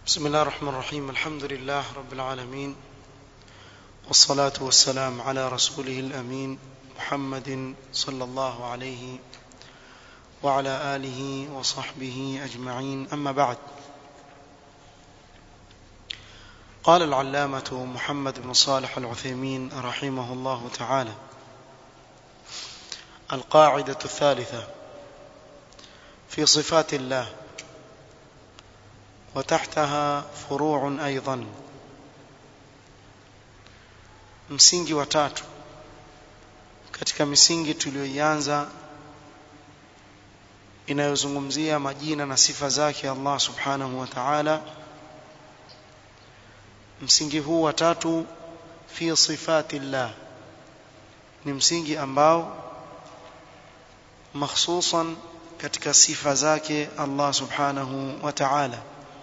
بسم الله الرحمن الرحيم الحمد لله رب العالمين والصلاة والسلام على رسوله الأمين محمد صلى الله عليه وعلى آله وصحبه أجمعين أما بعد قال العلامة محمد بن صالح العثيمين رحمه الله تعالى القاعدة الثالثة في صفات الله وتحتها فروع أيضا msingi wa tatu katika misingi tuliyoianza inayozungumzia majina na sifa zake Allah subhanahu wa ta'ala msingi huu wa tatu fi sifati llah ni msingi ambao makhsusan katika sifa zake Allah subhanahu wa ta'ala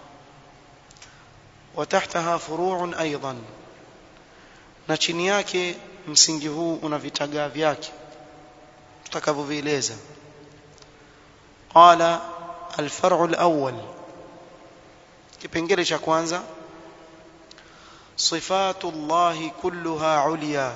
وتحتها فروع ايضا na chini yake msingi huu una vitagaa vyake tutakavyovieleza qala alfar'u alawwal kipengele cha kwanza sifatu Allah kulluha ulya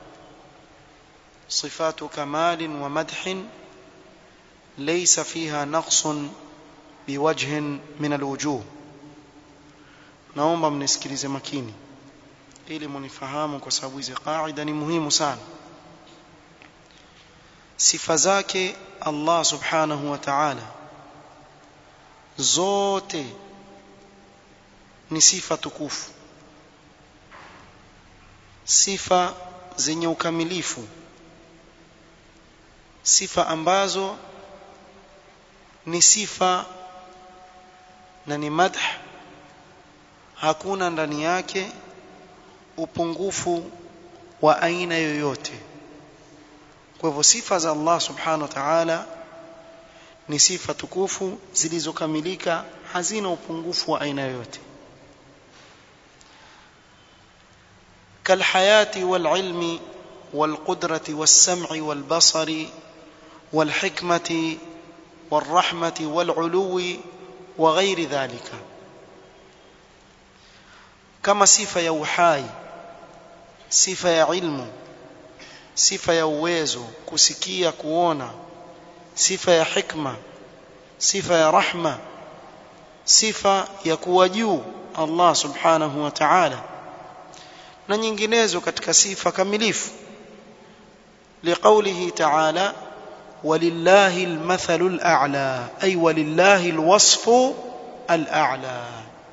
sifatu kamal wa madh laysa fiha naqsun biwajhin min alwujuh naomba mnisikilize makini ili munifahamu kwa sababu hizi kaida ni muhimu sana sifa zake Allah subhanahu wa ta'ala zote ni sifa tukufu sifa zenye ukamilifu sifa ambazo ni sifa na ni madh hakuna ndani yake upungufu wa aina yoyote kwa hivyo sifa za Allah subhanahu wa ta'ala ni sifa tukufu zilizokamilika hazina upungufu wa aina yoyote كالحياة والعلم والقدرة والسمع والبصر والحكمة والرحمة والعلو وغير ذلك kama sifa ya uhai sifa ya ilmu sifa ya uwezo kusikia kuona sifa ya hikma sifa ya rahma sifa ya kuwa juu Allah subhanahu wa ta'ala na nyinginezo katika sifa kamilifu liqaulihi ta'ala walillahi almathalu al'a ay walillahi alwasfu al'a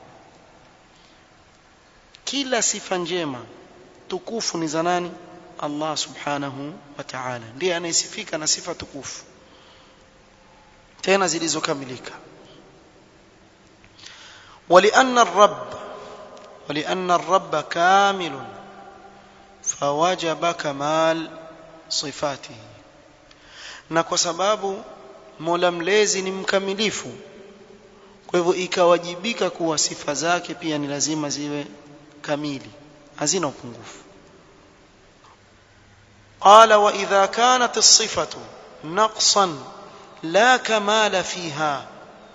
kila sifa njema tukufu ni za nani Allah subhanahu wa ta'ala ndiye anayesifika na sifa tukufu tena zilizokamilika ولأن الرب ولأن الرب كامل فوجب كمال صفاته na kwa sababu Mola mlezi ni mkamilifu kwa hivyo ikawajibika kuwa sifa zake pia ni lazima ziwe kamili hazina upungufu قال واذا كانت الصفه نقصا لا كمال فيها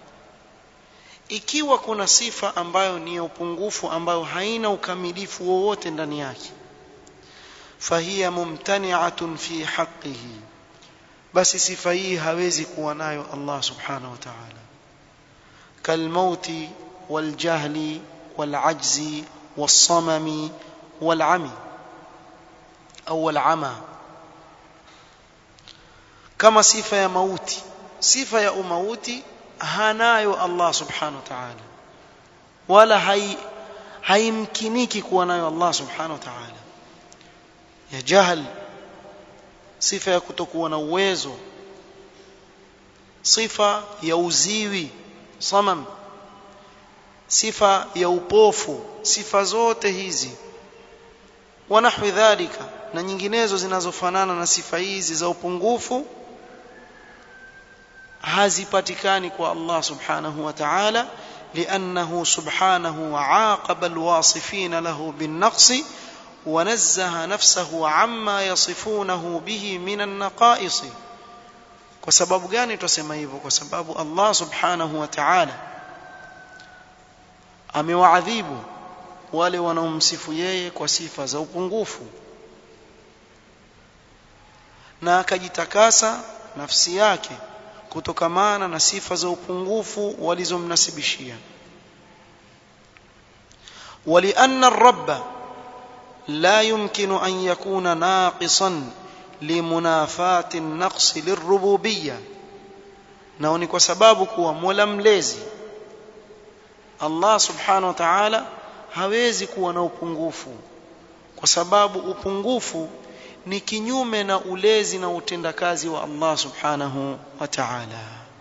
ikiwa kuna sifa ambayo ni upungufu ambayo haina ukamilifu wowote ndani yake fahiya mumtani'atun fi haqqihi basi sifa hii hawezi kuwa nayo Allah subhanahu wa ta'ala kalmauti waljahli walajzi والصمم والعمي أو العمى كما صفة يا موتي صفة يا موتي هنايو الله سبحانه وتعالى ولا هي haimkiniki kuwa nayo Allah subhanahu wa ta'ala ya jahl sifa ya kutokuwa na uwezo sifa ya uziwi samam sifa ya upofu sifa zote hizi wanahwi dhalika na nyinginezo zinazofanana na sifa hizi za upungufu hazipatikani kwa Allah subhanahu wa ta'ala لأنه سبحانه عاقب الواصفين له بالنقص ونزه نفسه عما يصفونه به من النقائص kwa sababu gani tusema hivyo kwa sababu Allah subhanahu wa ta'ala amewaadhibu wale wanaomsifu yeye kwa sifa za upungufu na akajitakasa nafsi yake kutokamana na sifa za upungufu walizomnasibishia ولأن الرب لا يمكن أن يكون ناقصا لمنافاة النقص للربوبية na ni kwa sababu kuwa Mola mlezi Allah subhanahu wa ta'ala hawezi kuwa na upungufu kwa sababu upungufu ni kinyume na ulezi na utendakazi wa Allah subhanahu wa ta'ala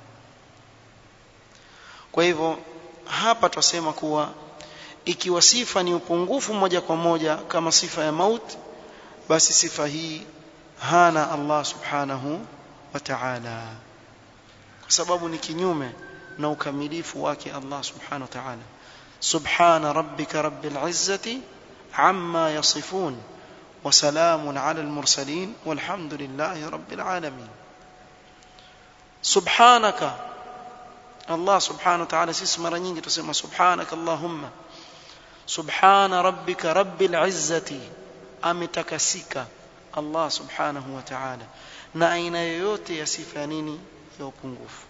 kwa hivyo hapa twasema kuwa ikiwa sifa ni upungufu moja kwa moja kama sifa ya maut basi sifa hii hana Allah subhanahu wa ta'ala kwa sababu ni kinyume na ukamilifu wake Allah subhanahu wa ta'ala subhana rabbika rabbil izzati amma yasifun wa salamun ala al mursalin walhamdulillahi rabbil alamin subhanaka Allah subhanahu wa ta'ala sisi mara nyingi tusema subhanaka allahumma subhana rabbika rabbil izzati ametakasika Allah subhanahu wa ta'ala na aina yoyote ya sifa ya nini ya upungufu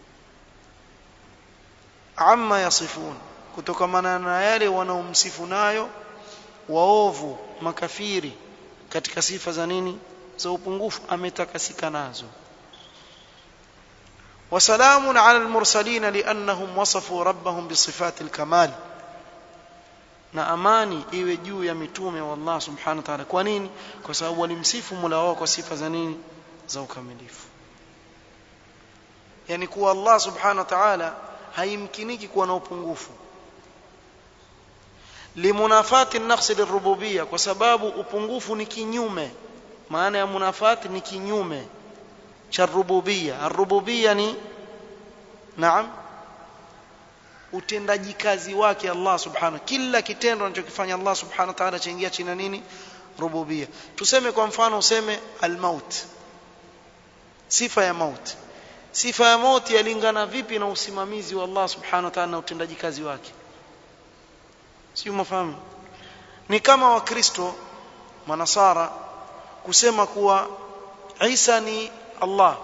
amma yasifun kutokamana na yale wanaomsifu nayo waovu makafiri katika sifa za nini za upungufu ametakasika nazo وسلام على المرسلين لأنهم وصفوا ربهم بصفات الكمال na amani iwe juu ya mitume wa Allah subhanahu wa ta'ala kwa nini kwa sababu walimsifu Mola wao kwa sifa za nini za ukamilifu yani kuwa Allah subhanahu wa ta'ala haimkiniki kuwa na upungufu limunafati naqsi lirububiyya kwa sababu upungufu ni kinyume maana ya munafati ni kinyume cha rububiyya arububiyya ni naam utendaji kazi wake Allah subhanahu kila kitendo anachokifanya Allah subhanahu wa ta'ala chaingia chini nini rububia tuseme kwa mfano useme almaut sifa ya maut sifa ya mauti yalingana vipi na usimamizi wa Allah subhanahu wa ta'ala na utendaji kazi wake sio mafahamu ni kama wakristo manasara kusema kuwa Isa ni Allah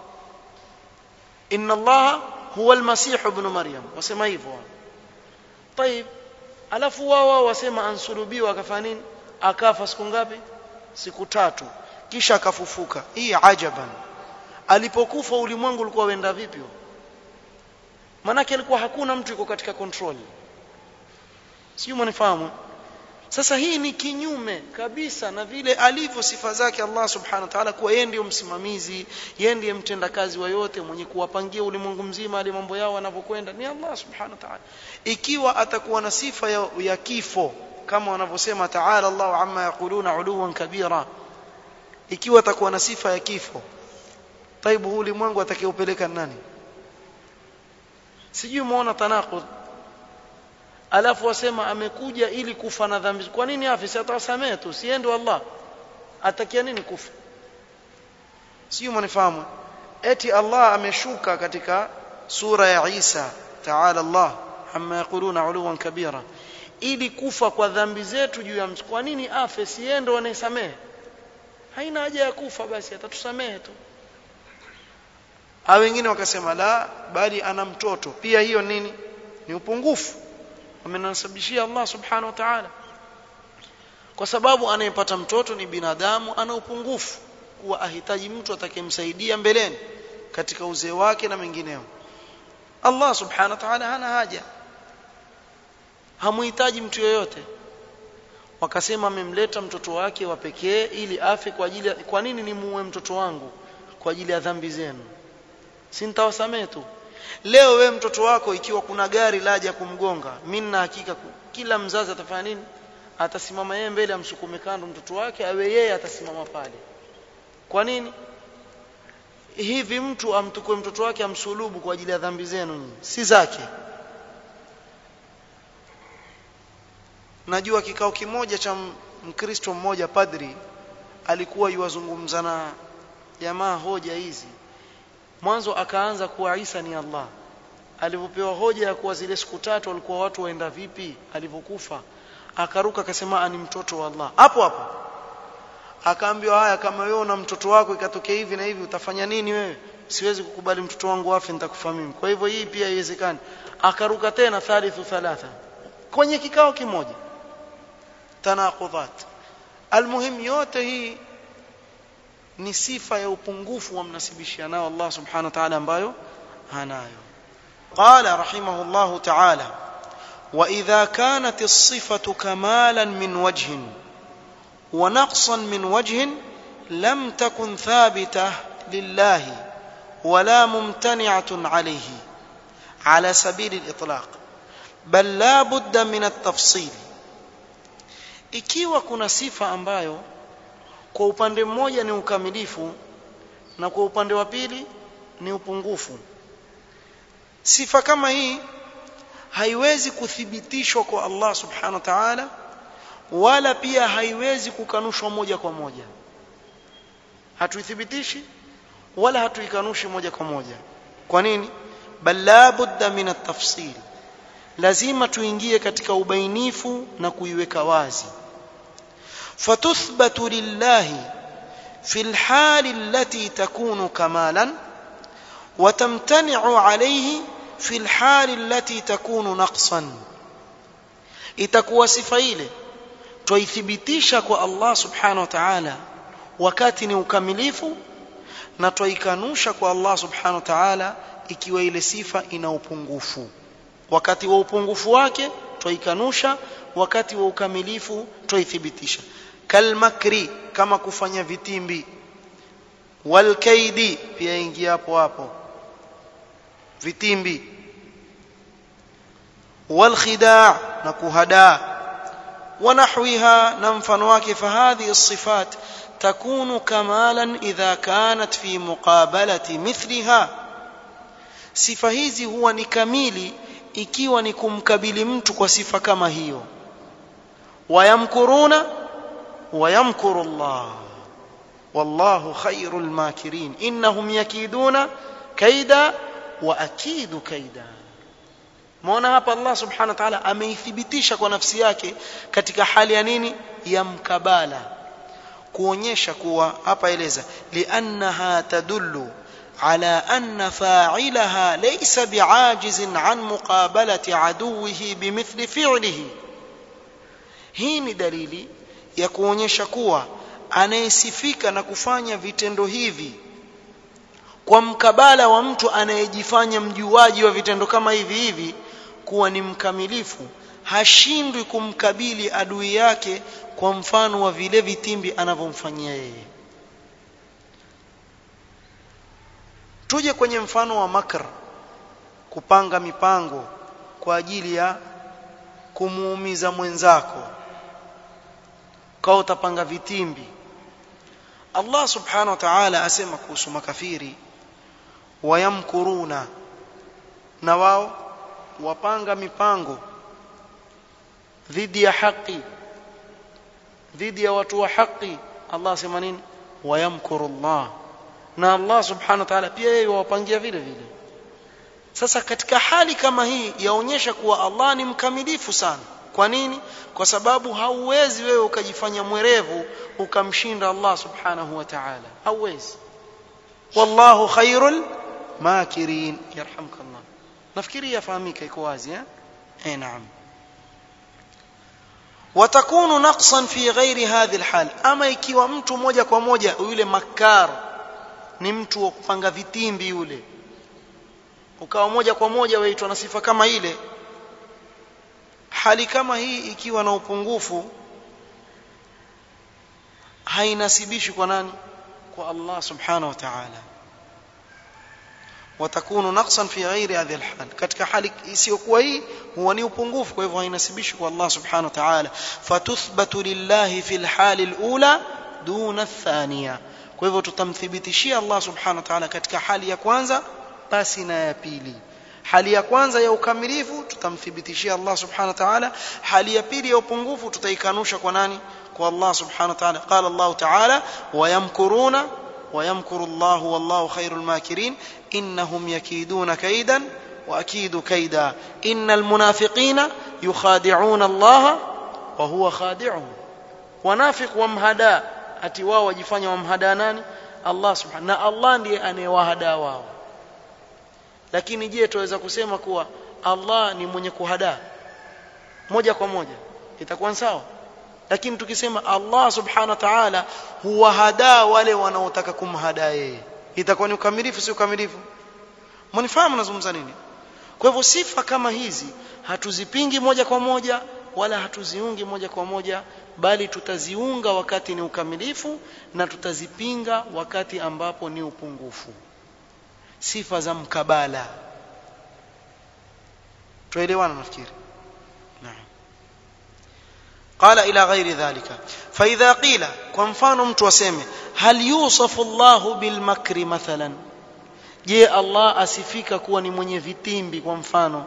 inna Allah huwa almasih ibn maryam wasema hivyo طيب alafu wao wao wasema ansulubiwa akafanya nini akafa siku ngapi siku tatu kisha akafufuka hii ajaban alipokufa ulimwengu ulikuwa wenda vipi manake alikuwa hakuna mtu yuko katika control sio mnifahamu sasa hii ni kinyume kabisa na vile alivyo sifa zake Allah subhanahu wa ta'ala kuwa yeye ndiyo msimamizi yeye ndiye mtendakazi wa yote mwenye kuwapangia ulimwengu mzima ali mambo yao wanavyokwenda ni Allah subhanahu wa ta'ala ikiwa atakuwa na sifa ya, ya kifo kama wanavyosema ta'ala Allah amma yaquluna uluwan kabira ikiwa atakuwa na sifa ya kifo taibu huu ulimwengu atakayeupeleka nani sijui muona tanaqud alafu wasema amekuja ili kufa na dhambi kwa nini afi si atawasamehe tu siende Allah atakia nini kufa sio mnifahamu eti Allah ameshuka katika sura ya Isa ta'ala Allah amma yaquluna uluwan kabira ili kufa kwa dhambi zetu juu ya mtu kwa nini afe siende wanayesamehe haina haja ya kufa basi atatusamehe tu au wengine wakasema la bali ana mtoto pia hiyo nini ni upungufu wamenasabishia Allah subhanahu wa ta'ala kwa sababu anayepata mtoto ni binadamu ana upungufu kuwa ahitaji mtu atakayemsaidia mbeleni katika uzee wake na mengineo Allah subhanahu wa ta'ala hana haja hamuhitaji mtu yoyote wakasema amemleta mtoto wake wa pekee ili afe kwa ajili ya kwa nini nimuue mtoto wangu kwa ajili ya dhambi zenu si nitawasamehe tu leo we mtoto wako ikiwa kuna gari laja kumgonga mimi na hakika kila mzazi atafanya nini atasimama yeye mbele amsukume kando mtoto wake awe yeye atasimama pale kwa nini hivi mtu amtukue mtoto wake amsulubu kwa ajili ya dhambi zenu nyinyi si zake najua kikao kimoja cha mkristo mmoja padri alikuwa yuwazungumza na jamaa hoja hizi mwanzo akaanza kuwa Isa ni Allah alivyopewa hoja ya kuwa zile siku tatu walikuwa watu waenda vipi alivyokufa akaruka akasema ni mtoto wa Allah hapo hapo akaambiwa haya kama wewe una mtoto wako ikatokea hivi na hivi utafanya nini wewe siwezi kukubali mtoto wangu afe nitakufa mimi kwa hivyo hii pia haiwezekani akaruka tena thalithu thalatha kwenye kikao kimoja tanaqudhat almuhim yote hii ni sifa ya upungufu wa mnasibishia nao Allah subhanahu wa ta'ala ambayo hanayo قال رحمه الله تعالى واذا كانت الصفه كمالا من وجه ونقصا من وجه لم تكن ثابته لله ولا ممتنعه عليه على سبيل الاطلاق بل لا بد من التفصيل ikiwa kuna sifa ambayo kwa upande mmoja ni ukamilifu na kwa upande wa pili ni upungufu sifa kama hii haiwezi kuthibitishwa kwa Allah subhanahu wa ta'ala wala pia haiwezi kukanushwa moja kwa moja hatuithibitishi wala hatuikanushi moja kwa moja kwa nini bal la budda min at-tafsil lazima tuingie katika ubainifu na kuiweka wazi fatuthbatu lillahi fi alhali allati takunu kamalan وتمتنع عليه في الحال التي تكون نقصا itakuwa sifa ile twaithibitisha kwa Allah subhanahu wa ta'ala wakati ni ukamilifu na twaikanusha kwa Allah subhanahu wa ta'ala ikiwa ile sifa ina upungufu wakati wa upungufu wake twaikanusha wakati wa ukamilifu twaithibitisha kalmakri kama kufanya vitimbi walkaidi pia ingia hapo hapo vitimbi والخداع نكهدا ونحوها نمفن wake فهذه الصفات تكون كمالا إذا كانت في مقابلة مثلها sifa hizi huwa ni kamili ikiwa ni kumkabili mtu kwa sifa kama hiyo wayamkuruna wayamkuru Allah wallahu khairul makirin innahum yakiduna kaida wa akidu kaida Muona hapa Allah subhanahu wa ta'ala ameithibitisha kwa nafsi yake katika hali ya nini ya mkabala kuonyesha kuwa hapa eleza liannaha tadullu ala anna fa'ilaha laysa bi'ajizin an muqabalati aduwihi bimithli fi'lihi hii ni dalili ya kuonyesha kuwa anayesifika na kufanya vitendo hivi kwa mkabala wa mtu anayejifanya mjuaji wa vitendo kama hivi hivi kuwa ni mkamilifu hashindwi kumkabili adui yake kwa mfano wa vile vitimbi anavyomfanyia yeye tuje kwenye mfano wa makr kupanga mipango kwa ajili ya kumuumiza mwenzako kwa utapanga vitimbi Allah subhanahu wa ta'ala asema kuhusu makafiri wayamkuruna na wao wapanga mipango dhidi ya haki dhidi ya watu wa haki Allah asema nini wayamkuru Allah na Allah subhanahu wa ta'ala pia yeye wapangia vile vile sasa katika hali kama hii yaonyesha kuwa Allah ni mkamilifu sana kwa nini kwa sababu hauwezi wewe ukajifanya mwerevu ukamshinda Allah subhanahu wa ta'ala hauwezi wallahu khairul makirin yarhamkallah nafikiri yafahamika iko wazi eh eh naam وتكون نقصا في غير هذه الحال اما ikiwa mtu moja kwa moja yule makar ni mtu wa kupanga vitimbi yule ukawa moja kwa moja waitwa na sifa kama ile hali kama hii ikiwa na upungufu hainasibishi kwa nani kwa Allah subhanahu wa ta'ala watakunu naqsan fi ghairi hadhihi alhal katika hali isiyokuwa hii huwa ni upungufu kwa hivyo hainasibishi kwa Allah subhanahu wa ta'ala fatuthbatu lillahi fi alhali alula duna athaniya kwa hivyo tutamthibitishia Allah subhanahu wa ta'ala katika hali ya kwanza basi na ya pili hali ya kwanza ya ukamilifu tutamthibitishia Allah subhanahu wa ta'ala hali ya pili ya upungufu tutaikanusha kwa nani kwa Allah subhanahu wa ta'ala qala Allah ta'ala wayamkuruna ويمكر الله والله خير الماكرين إنهم يكيدون كيدا واكيد كيدا ان المنافقين يخادعون الله وهو خادعهم wanafik wamhadaa ati wao wajifanya wamhadaa nani Allah subhanahu na Allah ndiye anayewahadaa wao lakini je tuweza kusema kuwa Allah ni mwenye kuhadaa moja kwa moja itakuwa sawa lakini tukisema Allah subhanahu wa ta'ala huwahadaa wale wanaotaka kumhadaa yeye itakuwa ni ukamilifu si ukamilifu mnifahamu nazungumza nini kwa hivyo sifa kama hizi hatuzipingi moja kwa moja wala hatuziungi moja kwa moja bali tutaziunga wakati ni ukamilifu na tutazipinga wakati ambapo ni upungufu sifa za mkabala tuelewana nafikiri naam قال الى غير ذلك فاذا قيل kwa mfano mtu aseme hal yusafu Allah bil makri mathalan je Allah asifika kuwa ni mwenye vitimbi kwa mfano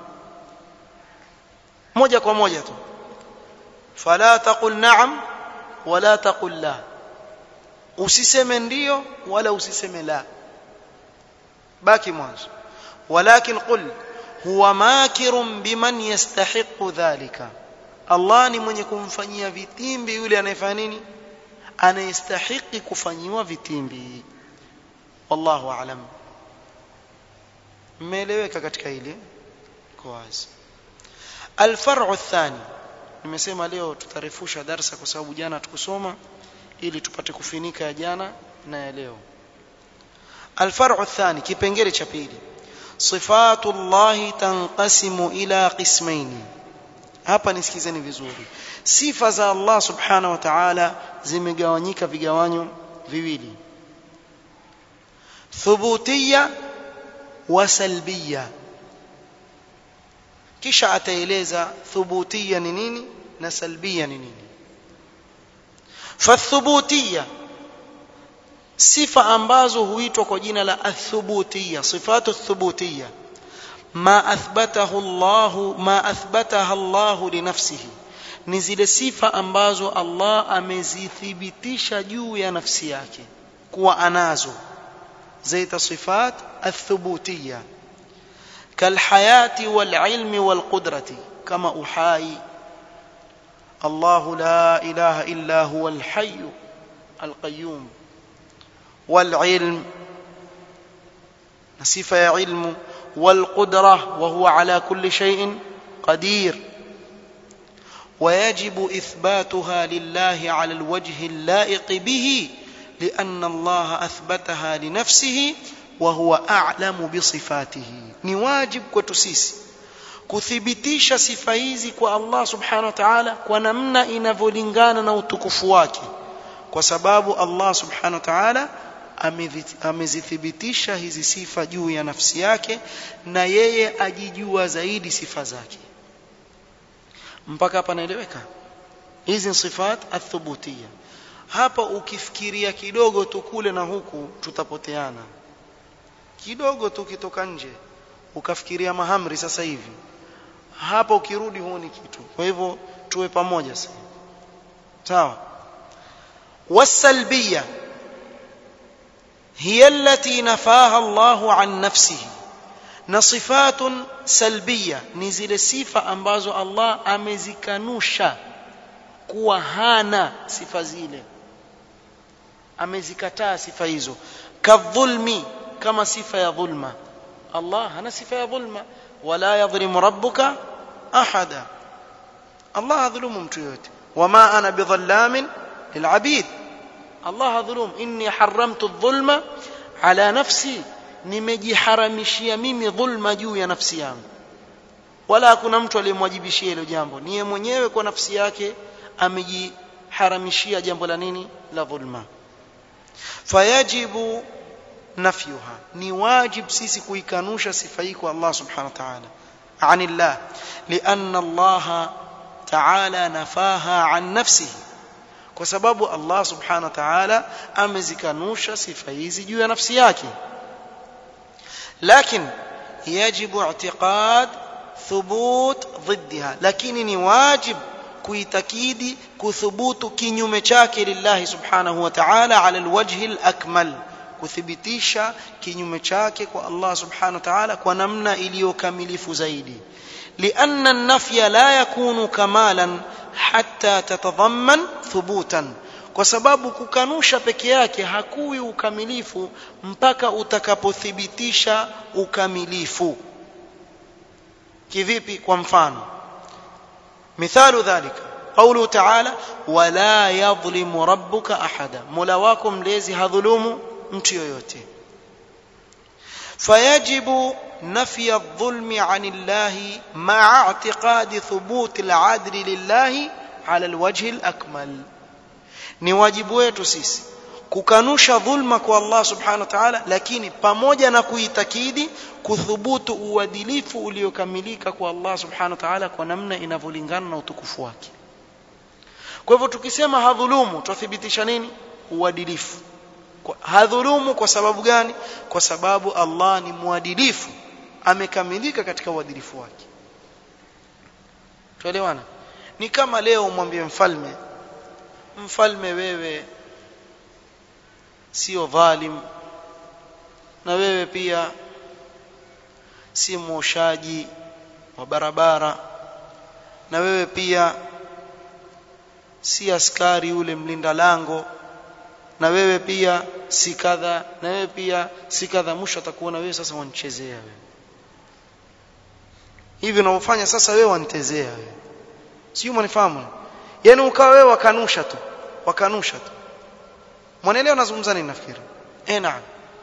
moja kwa moja tu fala taqul na'am wala taqul la usiseme ndio wala usiseme la baki mwanzo walakin qul huwa makirun biman yastahiqu dhalika Allah ni mwenye kumfanyia vitimbi yule anayefanya nini anayestahiki kufanyiwa vitimbi wallahu aalam mmeeleweka katika hili kwa wazi alfar'u athani nimesema leo tutarefusha darsa kwa sababu jana tukusoma ili tupate kufinika ya jana na ya leo alfar'u athani kipengele cha pili sifatu llahi tanqasimu ila qismaini hapa nisikizeni vizuri sifa za Allah subhanahu wa ta'ala zimegawanyika vigawanyo viwili thubutiyya wa salbiyya kisha ataeleza thubutiyya ni nini na salbiyya ni nini fathubutiyya sifa ambazo huitwa kwa jina la athubutiyya sifatu thubutiyya ma athbatahu Allah ma athbataha Allah li nafsihi ni zile sifa ambazo Allah amezithibitisha juu ya nafsi yake kuwa anazo zaita sifat athubutiyya kalhayati walilmi walqudrati kama uhai الله لا إله إلا هو الحي القيوم والعلم صفة علم والقدرة وهو على كل شيء قدير ويجب إثباتها لله على الوجه اللائق به لأن الله أثبتها لنفسه وهو أعلم بصفاته نواجب كتسيس kuthibitisha sifa hizi kwa Allah subhanahu wa ta'ala kwa namna inavyolingana na utukufu wake kwa sababu Allah subhanahu wa ta'ala amezithibitisha hizi sifa juu ya nafsi yake na yeye ajijua zaidi sifa zake mpaka hapa naeleweka hizi ni sifat athubutia hapa ukifikiria kidogo tu kule na huku tutapoteana kidogo tu kitoka nje ukafikiria mahamri sasa hivi hapa ukirudi huoni kitu kwa hivyo tuwe pamoja sasa sawa wasalbiyya هي التي نفاها الله عن نفسه na sifatun salbiya ni zile sifa ambazo Allah amezikanusha kuwa hana sifa zile amezikataa sifa hizo kadhulmi kama sifa ya dhulma Allah hana sifa ya dhulma wala yadhlimu rabbuka ahada Allah hadhulumu mtu yote wama ana bidhallamin lilabid Allah hadhulum inni haramtu dhulma ala nafsi nimejiharamishia mimi dhulma juu ya nafsi yangu wala hakuna mtu aliyemwajibishia hilo jambo niye mwenyewe kwa nafsi yake amejiharamishia jambo la nini la dhulma fayajibu nafyuha ni wajib sisi kuikanusha sifa hii kwa Allah subhanahu wa ta'ala anillah lianna Allah ta'ala nafaha an nafsihi kwa sababu Allah subhanahu wa ta'ala amezikanusha sifa hizi juu ya nafsi yake lakini yajibu i'tiqad thubut ضدها lakini ni wajib kuitakidi kuthubutu kinyume chake lillahi subhanahu wa ta'ala ala alwajhi alakmal kuthibitisha kinyume chake kwa Allah subhanahu wa ta'ala kwa namna iliyokamilifu zaidi لأن النفي لا يكون كمالا حتى تتضمن ثبوتا kwa sababu kukanusha peke yake hakui ukamilifu mpaka utakapothibitisha ukamilifu kivipi kwa mfano mithalu dhalika قوله تعالى ولا يظلم ربك احدا مولا wako mlezi hadhulumu mtu yoyote فيجب نفي الظلم عن الله مع اعتقاد ثبوت العدل لله على الوجه الأكمل ni wajibu wetu sisi kukanusha dhulma kwa Allah subhanahu wa ta'ala lakini pamoja na kuitakidi kuthubutu uadilifu uliokamilika kwa Allah subhanahu wa ta'ala kwa namna inavyolingana na utukufu wake kwa hivyo tukisema hadhulumu tuthibitisha nini uadilifu hadhulumu kwa sababu gani kwa sababu Allah ni mwadilifu amekamilika katika uadilifu wake tuelewana ni kama leo umwambie mfalme mfalme wewe sio dhalim na wewe pia si mwoshaji wa barabara na wewe pia si askari yule mlinda lango na wewe pia si kadha na wewe pia si kadha mwisho atakuona wewe sasa wanichezea wewe hivi unavyofanya sasa wewe wanitezea wewe sio mwanifahamu yani ukawa wewe wakanusha tu wakanusha tu mwanaelewa nazungumza nini nafikiri eh naam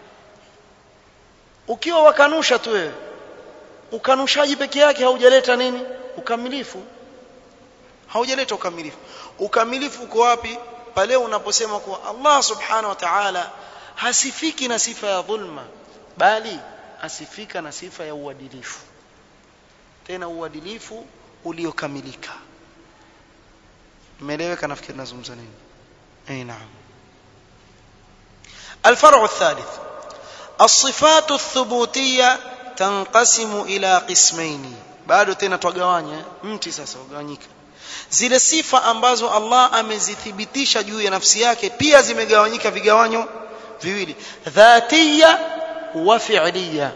ukiwa wakanusha tu wewe ukanushaji peke yake haujaleta nini ukamilifu haujaleta ukamilifu ukamilifu uko wapi pale unaposema kuwa Allah subhanahu wa ta'ala hasifiki na sifa ya dhulma bali asifika na sifa ya uadilifu tena uadilifu uliokamilika imeeleweka nafikiri nazungumza nini eh naam الفرع الثالث الصفات الثبوتية تنقسم إلى قسمين bado tena twagawanya mti sasa ugawanyika zile sifa ambazo Allah amezithibitisha juu ya nafsi yake pia zimegawanyika vigawanyo viwili dhatiya wa fi'liya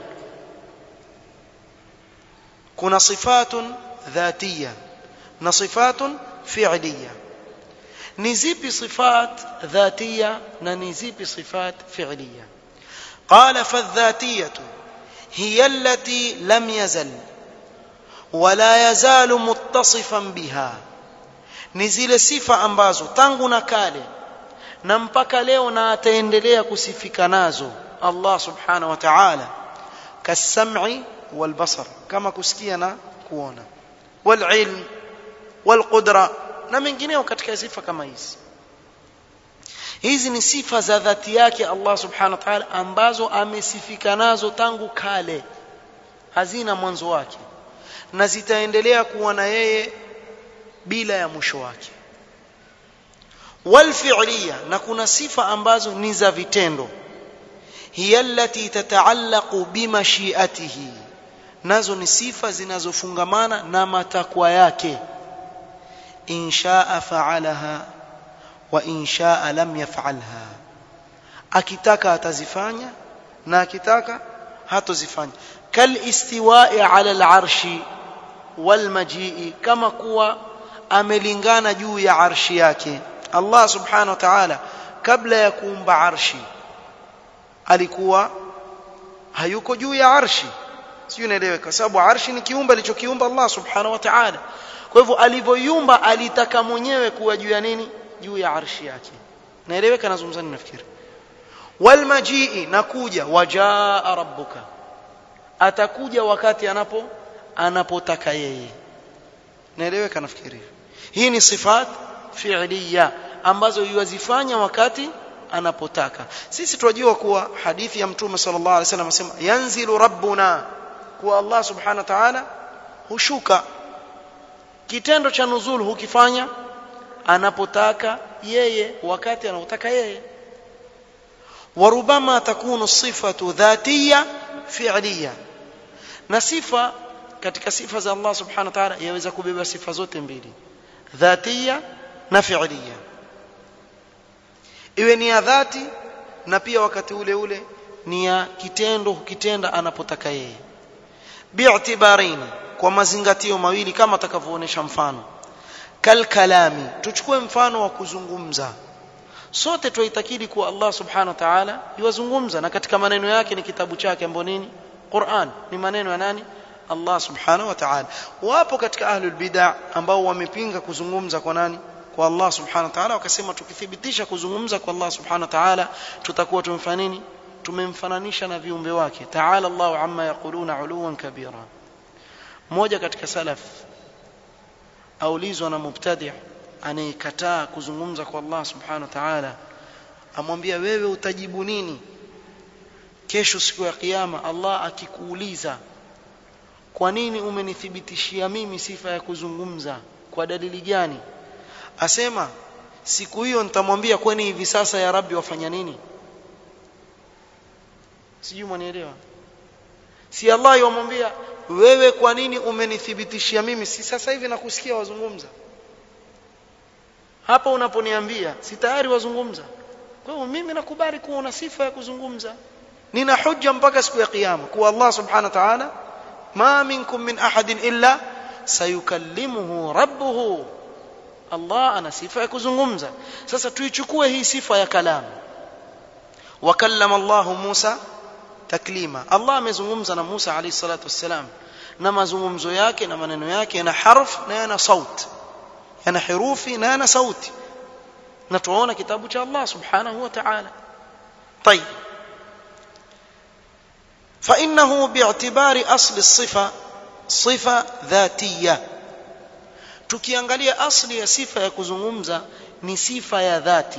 kuna sifatun dhatiya na sifatun fi'liya ni zipi sifat dhatiya na ni zipi sifat fi'liya qala fadhatiyatu hiya allati lam yazal ولا يزال متصفا بها ni zile sifa ambazo tangu na kale na mpaka leo na ataendelea kusifika nazo Allah subhanahu wa ta'ala kasam'i wal basar kama kusikia na kuona wal ilm wal qudra na mengineo katika sifa kama hizi hizi ni sifa za dhati yake Allah subhanahu wa ta'ala ambazo amesifika nazo tangu kale hazina mwanzo wake na zitaendelea kuwa na yeye bila ya mwisho wake walfi'liya na kuna sifa ambazo ni za vitendo hiya allati tataallaqu bimashiatihi nazo ni sifa zinazofungamana na matakwa yake inshaa fa'alaha wa inshaa lam yaf'alha akitaka atazifanya na akitaka hatozifanya kalistiwa'i 'ala al-'arshi walmajii kama kuwa amelingana juu ya arshi yake Allah subhanahu wa ta'ala kabla ya kuumba arshi alikuwa hayuko juu ya arshi sio unaelewa kwa sababu arshi ni kiumbe alichokiumba Allah subhanahu wa ta'ala kwa hivyo alivyoiumba alitaka mwenyewe kuwa juu ya nini juu ya arshi yake naeleweka nazungumza nini nafikiri walmajii nakuja wajaa rabbuka atakuja wakati anapo anapotaka yeye naeleweka nafikiri hii ni sifat fi'liya ambazo yuwazifanya wakati anapotaka sisi tunajua kuwa hadithi ya mtume sallallahu alaihi wasallam anasema yanzilu rabbuna kuwa Allah subhanahu wa ta'ala hushuka kitendo cha nuzul hukifanya anapotaka yeye wakati anapotaka yeye وربما تكون الصفة ذاتية فعلية na sifa katika sifa za Allah subhanahu wa ta'ala yaweza kubeba sifa zote mbili dhatia na fi'liya iwe ni ya dhati na pia wakati ule ule ni ya kitendo hukitenda anapotaka yeye bi'tibaraini kwa mazingatio mawili kama atakavyoonyesha mfano kalkalami tuchukue mfano wa kuzungumza sote tuitakidi kuwa Allah subhanahu wa ta'ala yuwazungumza na katika maneno yake ni kitabu chake ambapo nini Qur'an ni maneno ya nani Allah subhanahu wa ta'ala wapo katika ahlul bid'ah ambao wamepinga kuzungumza kwa nani kwa Allah subhanahu wa ta'ala wakasema tukithibitisha kuzungumza kwa Allah subhanahu wa ta'ala tutakuwa tumefanya nini tumemfananisha na viumbe wake ta'ala Allah amma yaquluna uluwan kabira mmoja katika salaf aulizwa na mubtadi' anayekataa kuzungumza kwa Allah subhanahu wa ta'ala amwambia wewe utajibu nini kesho siku ya kiyama Allah akikuuliza kwa nini umenithibitishia mimi sifa ya kuzungumza kwa dalili gani asema siku hiyo nitamwambia kwani hivi sasa ya rabbi wafanya nini sijui mwanielewa si Allah yomwambia wewe kwa nini umenithibitishia mimi si sasa hivi nakusikia wazungumza hapa unaponiambia si tayari wazungumza kwa hiyo mimi nakubali kuwa una sifa ya kuzungumza nina hujja mpaka siku ya kiyama kuwa Allah subhanahu wa ta'ala ma minkum min ahadin illa sayukallimuhu rabbuhu Allah ana sifa ya kuzungumza sasa tuichukue hii sifa ya kalamu wakallama Allah Musa taklima Allah amezungumza na Musa alayhi salatu wassalam na mazungumzo yake na maneno yake yana harf na yana sauti yana herufi na yana sauti na tuona kitabu cha Allah subhanahu wa ta'ala طيب فإنه باعتبار أصل الصفة صفة ذاتية tukiangalia asli ya sifa ya kuzungumza ni sifa ya dhati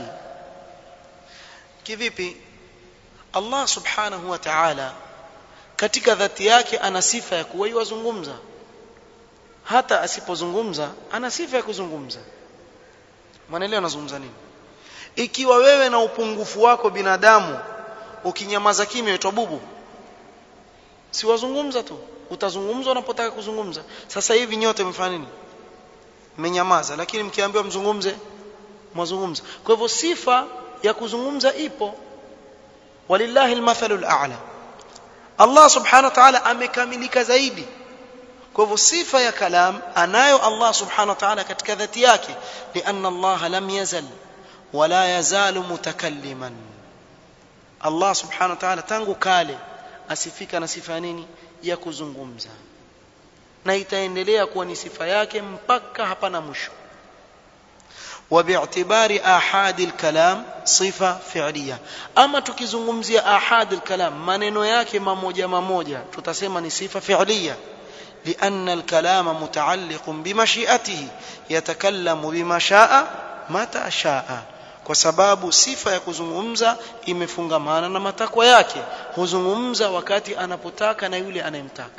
kivipi Allah subhanahu wa ta'ala katika dhati yake ana sifa ya kuwa yuzungumza hata asipozungumza ana sifa ya kuzungumza mwanaelewa anazungumza nini ikiwa wewe na upungufu wako binadamu ukinyamaza kimya uitwa bubu si wazungumza tu utazungumza unapotaka kuzungumza sasa hivi nyote mfanya nini mmenyamaza lakini mkiambiwa mzungumze mwazungumza kwa hivyo sifa ya kuzungumza ipo walillahi almathalul a'la Allah subhanahu wa ta'ala amekamilika zaidi kwa hivyo sifa ya kalam anayo Allah subhanahu wa ta'ala katika dhati yake lianna Allah lam yazal wala yazalu mutakalliman Allah subhanahu wa ta'ala tangu kale asifika na sifa nini ya kuzungumza na itaendelea kuwa ni sifa yake mpaka hapana mwisho وباعتبار احاد الكلام صفه فعليه اما tukizungumzia ahad الكلام maneno yake mamoja mamoja tutasema ni sifa fi'liya لان الكلام متعلق بمشيئته يتكلم بما شاء متى شاء kwa sababu sifa ya kuzungumza imefungamana na matakwa yake huzungumza wakati anapotaka na yule anayemtaka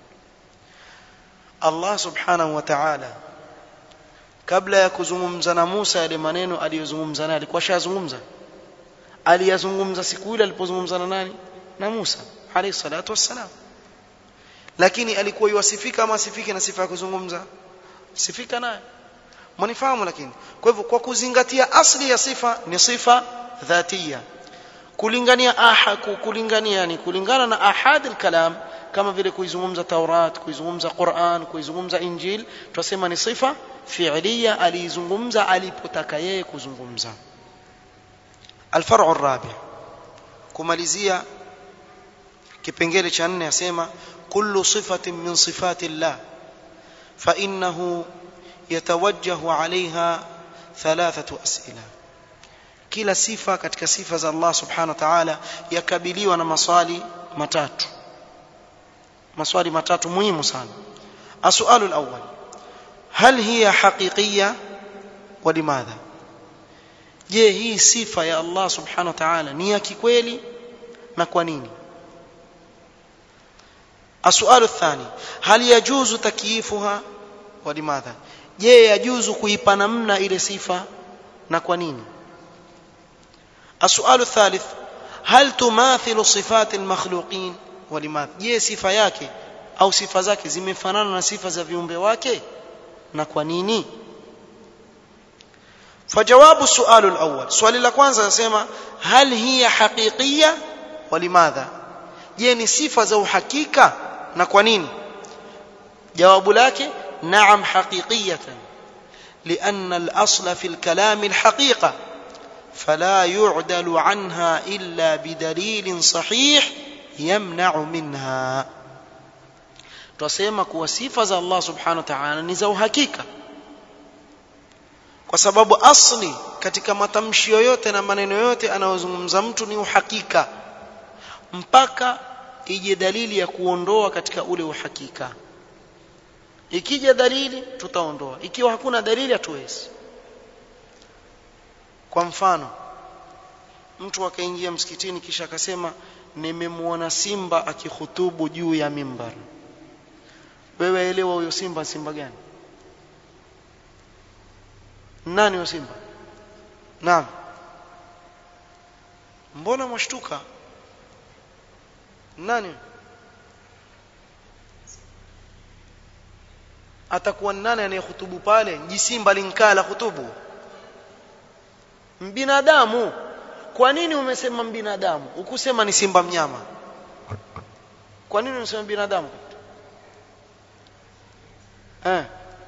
Allah subhanahu wa ta'ala kabla ya kuzungumza na Musa yale maneno aliyozungumza naye alikuwa shazungumza aliyazungumza siku ile alipozungumza na nani na Musa alayhi salatu wassalam lakini alikuwa yuwasifika ama asifike na sifa ya kuzungumza sifika naye mnifahamu lakini kwa hivyo kwa kuzingatia asli ya sifa ni sifa dhatia kulingania aha kulingania ni kulingana na ahad al-kalam kama vile kuizungumza Taurat kuizungumza Qur'an kuizungumza Injil tunasema ni sifa fi'liya aliizungumza alipotaka yeye kuzungumza الفرع الرابع kumalizia kipengele cha nne asema kullu sifatin min sifati Allah fa innahu yatawajjahu alaiha thalathatu as'ila kila sifa katika sifa za Allah subhanahu wa ta'ala yakabiliwa na maswali matatu maswali matatu muhimu sana السؤال الأول هل هي حقيقية ولماذا je hii sifa ya Allah subhanahu wa ta'ala ni ya kikweli na kwa nini السؤال الثاني هل يجوز تكييفها ولماذا je yajuzu kuipa namna ile sifa na kwa nini السؤال الثالث هل تماثل صفات المخلوقين ولماذا je sifa yake au sifa zake zimefanana na sifa za viumbe wake na kwa nini فجواب السؤال الأول سؤال la kwanza nasema hal hiya haqiqiyya walimadha je ni sifa za uhakika na kwa nini jawabu lake naam haqiqiyatan لأن الأصل في الكلام الحقيقة فلا يعدل عنها إلا بدليل صحيح يمنع منها tusema kuwa sifa za Allah subhanahu wa ta'ala ni za uhakika kwa sababu asli katika matamshi yoyote na maneno yote anayozungumza mtu ni uhakika mpaka ije dalili ya kuondoa katika ule uhakika ikija dalili tutaondoa ikiwa hakuna dalili hatuwezi kwa mfano mtu akaingia msikitini kisha akasema nimemwona simba akihutubu juu ya mimbar wewe elewa huyo simba simba gani nani huyo simba naam mbona mwashtuka nani atakuwa nani anayehutubu pale jisimba linkala hutubu mbinadamu kwa nini umesema binadamu ukusema ni simba mnyama kwa nini unasema binadamu eh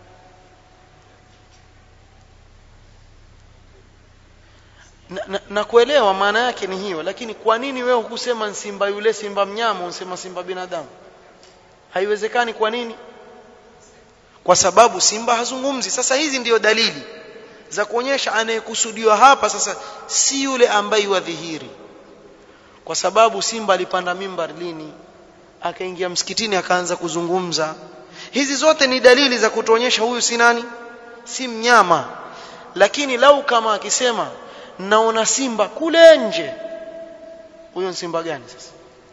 na, na, na kuelewa maana yake ni hiyo lakini kwa nini wewe hukusema simba yule simba mnyama unasema simba binadamu haiwezekani kwa nini kwa sababu simba hazungumzi sasa hizi ndiyo dalili za kuonyesha anayekusudiwa hapa sasa si yule ambaye wadhihiri kwa sababu simba alipanda mimbar lini akaingia msikitini akaanza kuzungumza hizi zote ni dalili za kutuonyesha huyu si nani si mnyama lakini lau kama akisema naona simba kule nje huyo simba gani sasa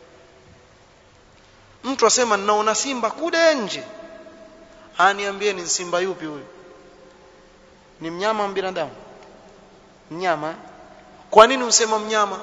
mtu asema naona simba kule nje aniambie ni simba yupi huyo ni mnyama wa binadamu mnyama kwa nini usema mnyama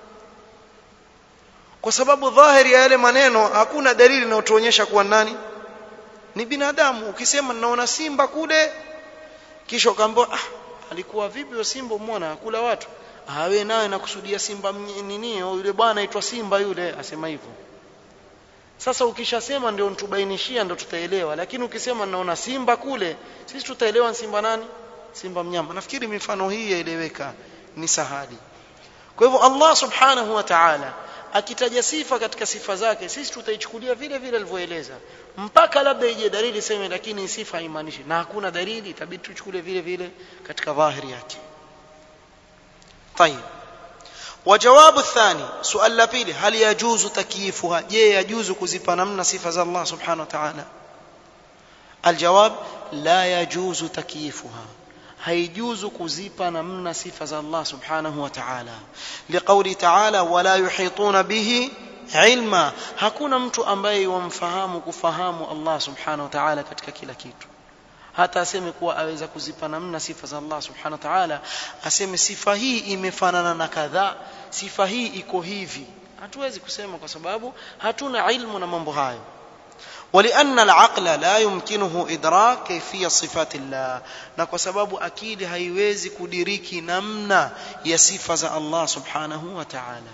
kwa sababu dhahiri ya yale maneno hakuna dalili inayotuonyesha kuwa nani ni binadamu ukisema naona simba kule kisha ukaambiwa ah alikuwa vipi huyo simba umeona akula watu ah wewe nawe nakusudia simba nini yule bwana aitwa simba yule asema hivyo sasa ukishasema ndio nitubainishia ndio tutaelewa lakini ukisema naona simba kule sisi tutaelewa simba nani simba mnyama nafikiri mifano hii yaeleweka ni sahali kwa hivyo Allah subhanahu wa ta'ala akitaja sifa katika sifa zake sisi tutaichukulia vile vile alivyoeleza mpaka labda ije dalili seme lakini sifa haimaanishi na hakuna dalili itabidi tuchukulie vile vile katika dhahiri yake طيب وجواب الثاني سؤال la pili hal yajuzu takyifuha je yajuzu kuzipa namna sifa za Allah subhanahu wa ta'ala الجواب لا يجوز تكييفها haijuzu kuzipa namna sifa za Allah subhanahu wa ta'ala liqauli ta'ala wala yuhituna bihi ilma hakuna mtu ambaye wamfahamu kufahamu Allah subhanahu wa ta'ala katika kila kitu hata aseme kuwa aweza kuzipa namna sifa za Allah subhanahu wa ta'ala aseme sifa hii imefanana na kadhaa sifa hii iko hivi hatuwezi kusema kwa sababu hatuna ilmu na mambo hayo ولأن العقل لا يمكنه إدراك كيفية صفات الله na kwa sababu akili haiwezi kudiriki namna ya sifa za Allah subhanahu wa ta'ala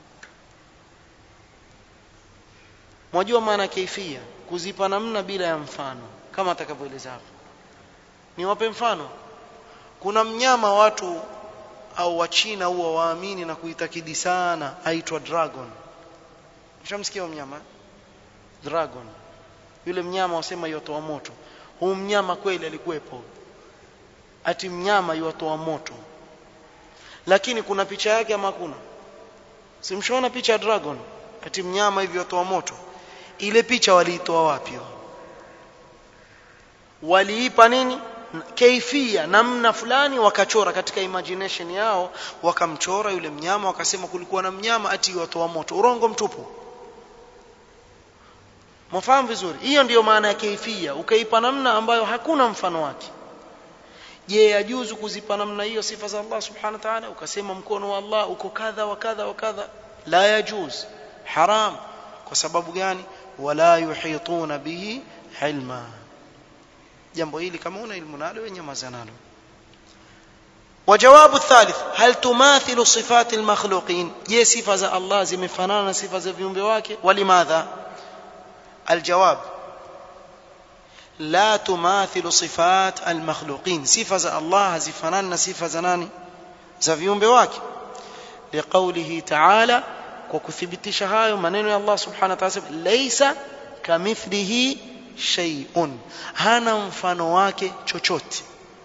mwajua maana kaifia kuzipa namna bila ya mfano kama atakavyoeleza hapo niwape mfano kuna mnyama watu au wachina huwa waamini na kuitakidi sana aitwa dragon ushamsikia mnyama dragon yule mnyama wasema yotoa moto huu mnyama kweli alikuwepo ati mnyama yotoa moto lakini kuna picha yake ama kuna simshaona picha ya dragon ati mnyama hivi yotoa moto ile picha waliitoa wapi waliipa nini kaifia namna fulani wakachora katika imagination yao wakamchora yule mnyama wakasema kulikuwa na mnyama ati yotoa moto urongo mtupu mfahamu vizuri hiyo ndiyo maana ya kaifia ukaipa namna ambayo hakuna mfano wake je yajuzu kuzipa namna hiyo sifa za Allah subhanahu wa ta'ala ukasema mkono wa Allah uko kadha wa kadha wa kadha la yajuz haram kwa sababu gani wala yuhituna bihi ilma jambo hili kama una ilmu nalo wewe nyamaza nalo وجواب الثالث هل تماثل صفات المخلوقين je sifa za Allah zimefanana na sifa za viumbe wake ولماذا الجواب لا تماثل صفات المخلوقين صفه za Allah hazifanani na sifa za nani za viumbe wake liqaulihi ta'ala kwa kuthibitisha hayo maneno ya Allah subhanahu wa ta'ala laysa kamithlihi shay'un hana mfano wake chochote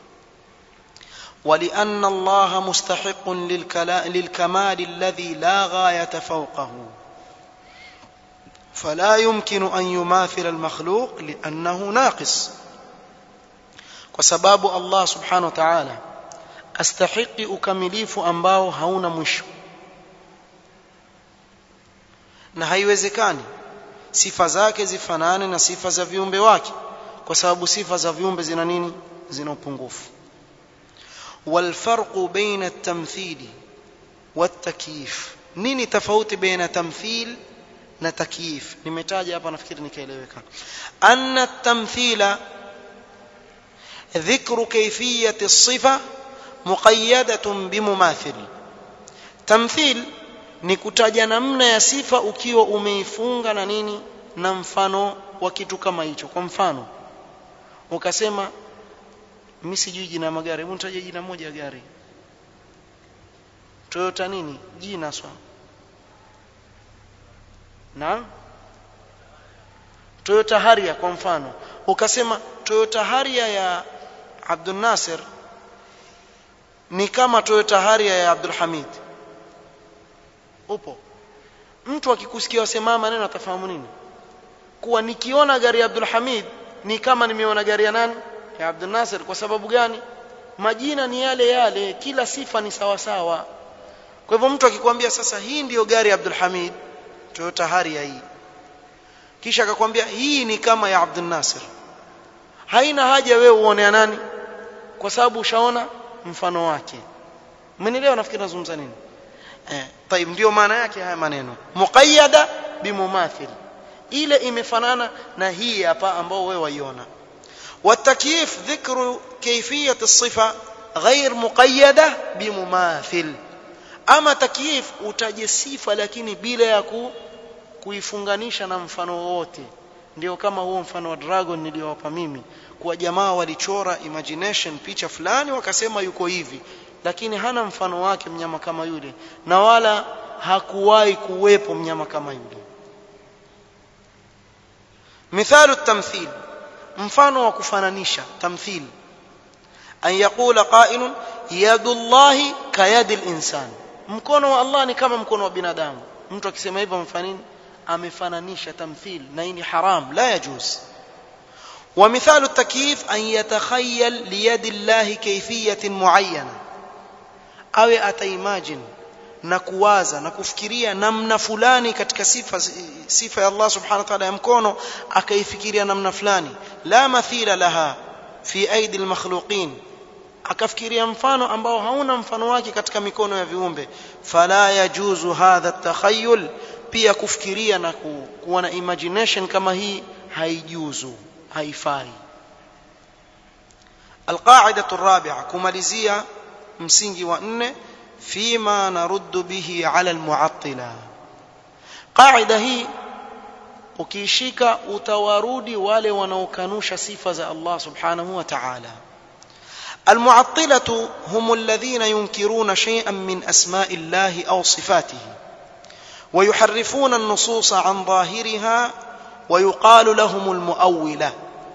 ولأن الله مستحق للكمال الذي لا غاية فوقه فلا يمكن أن يماثل المخلوق لأنه ناقص وسباب الله سبحانه وتعالى أستحق أكمليف أنباو هون مشو na haiwezekani sifa zake zifanane na sifa za viumbe wake kwa sababu sifa za viumbe zina nini zina upungufu والفرق بين التمثيل والتكييف nini tofauti baina tamthil na takyif nimetaja hapa nafikiri nikaeleweka anna at-tamthila dhikru kayfiyati as-sifa muqayyadatun bimumathil tamthil ni kutaja namna ya sifa ukiwa umeifunga na nini na mfano wa kitu kama hicho kwa mfano ukasema mimi sijui jina magari hebu nitaje jina moja gari Toyota nini jina swa na Toyota Harrier kwa mfano ukasema Toyota Harrier ya Abdul Nasir ni kama Toyota Harrier ya Abdul Hamid upo mtu akikusikia wasema maneno atafahamu nini kuwa nikiona gari ya Abdul Hamid ni kama nimeona gari ya nani ya Abdul Nasir kwa sababu gani majina ni yale yale kila sifa ni sawa sawa kwa hivyo mtu akikwambia sasa hii ndiyo gari ya Abdul Hamid Toyota Harrier hii kisha akakwambia hii ni kama ya Abdul Nasir haina haja wewe uone ya nani kwa sababu ushaona mfano wake mmenielewa nafikiri nazungumza nini eh طيب ndio maana yake haya maneno muqayyada bimumathil ile imefanana na hii hapa ambao wewe waiona والتكييف ذكر كيفية الصفة غير مقيدة بمماثل أما تكييف utaje sifa lakini bila ya ku, kuifunganisha na mfano wote ndio kama huo mfano wa dragon niliowapa mimi kwa jamaa walichora imagination picha fulani wakasema yuko hivi lakini hana mfano wake mnyama kama yule na wala hakuwahi kuwepo mnyama kama yule mithalu tamthil mfano wa kufananisha tamthil an yaqula qailun yadullahi kayadi linsan mkono wa Allah ni kama mkono wa binadamu mtu akisema hivyo amefanya nini amefananisha tamthil na hii ni haram la yajuz ومثال التكييف أن يتخيل ليد الله كيفية معينة أو أتيماجن na kuwaza na kufikiria namna fulani katika sifa sifa ya Allah subhanahu wa ta'ala ya mkono akaifikiria namna fulani la mathila laha fi aidi almakhluqin akafikiria mfano ambao hauna mfano wake katika mikono ya viumbe fala yajuzu hadha takhayyul pia kufikiria na ku, kuwa na imagination kama hii haijuzu haifai القاعدة الرابعة كماليزيا msingi wa nne فيما نرد به على المعطلة قاعدة hii ukishika utawarudi wale wanaokanusha sifa za Allah subhanahu wa ta'ala المعطلة هم الذين ينكرون شيئا من أسماء الله أو صفاته ويحرفون النصوص عن ظاهرها ويقال لهم المؤولة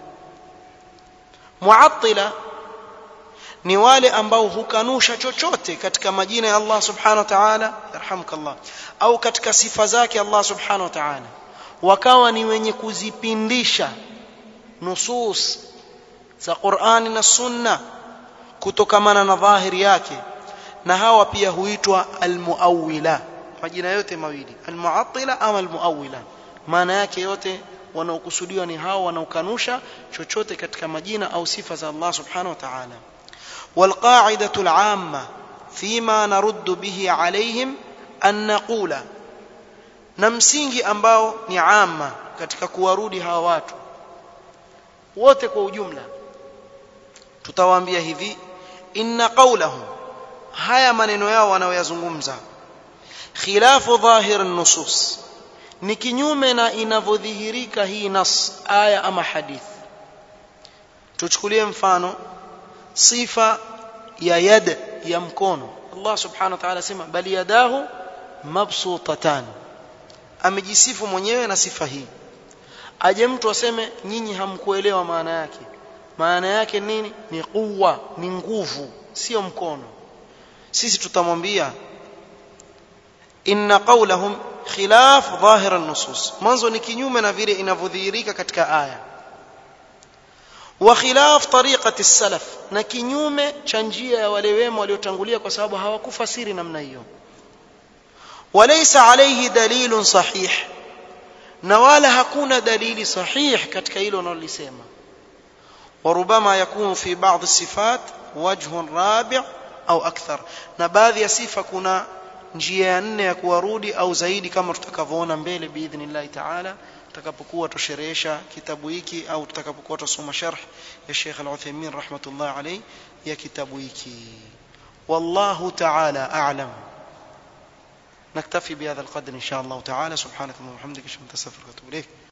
معطلة ni wale ambao hukanusha chochote katika majina ya Allah subhanahu wa ta'ala yarhamukallah au katika sifa zake Allah subhanahu wa ta'ala wakawa ni wenye kuzipindisha nusus za Qur'ani na Sunna kutokamana na dhahiri yake na hawa pia huitwa almuawila majina yote mawili almuattila ama almuawila maana yake yote wanaokusudiwa ni hao wanaokanusha chochote katika majina au sifa za Allah subhanahu wa ta'ala والقاعدة العامة فيما نرد به عليهم أن نقول نمسينgi ambao ni amma katika kuwarudi hawa watu wote kwa ujumla tutawaambia hivi inna qawlahum haya maneno yao wanaoyazungumza khilafu dhahir nusus ni kinyume na inavyodhihirika hii nas aya ama hadith tuchukulie mfano sifa ya yad ya mkono Allah subhanahu wa ta'ala sema bali yadahu mabsutatan amejisifu mwenyewe na sifa hii aje mtu aseme nyinyi hamkuelewa maana yake maana yake nini ni quwwa ni nguvu sio mkono sisi tutamwambia inna qawlahum khilaf dhahir an-nusus mwanzo ni kinyume na vile inavyodhihirika katika aya wa khilaf tariqati salaf na kinyume cha njia ya wale wema waliotangulia kwa sababu hawakufasiri namna hiyo walaysa alayhi dalilun sahih na wala hakuna dalili sahih katika hilo wanalolisema وربما يكون في بعض الصفات وجه رابع au akthar na baadhi ya sifa kuna njia ya nne ya kuwarudi au zaidi kama tutakavyoona mbele biidhnillah taala tutakapokuwa tusherehesha kitabu hiki au tutakapokuwa tusoma sharh ya Sheikh Al-Uthaymeen rahmatullah alayhi ya kitabu hiki wallahu taala a'lam نكتفي بهذا القدر إن شاء الله تعالى سبحانك اللهم وبحمدك أشهد أن لا إله إلا أنت أستغفرك وأتوب إليك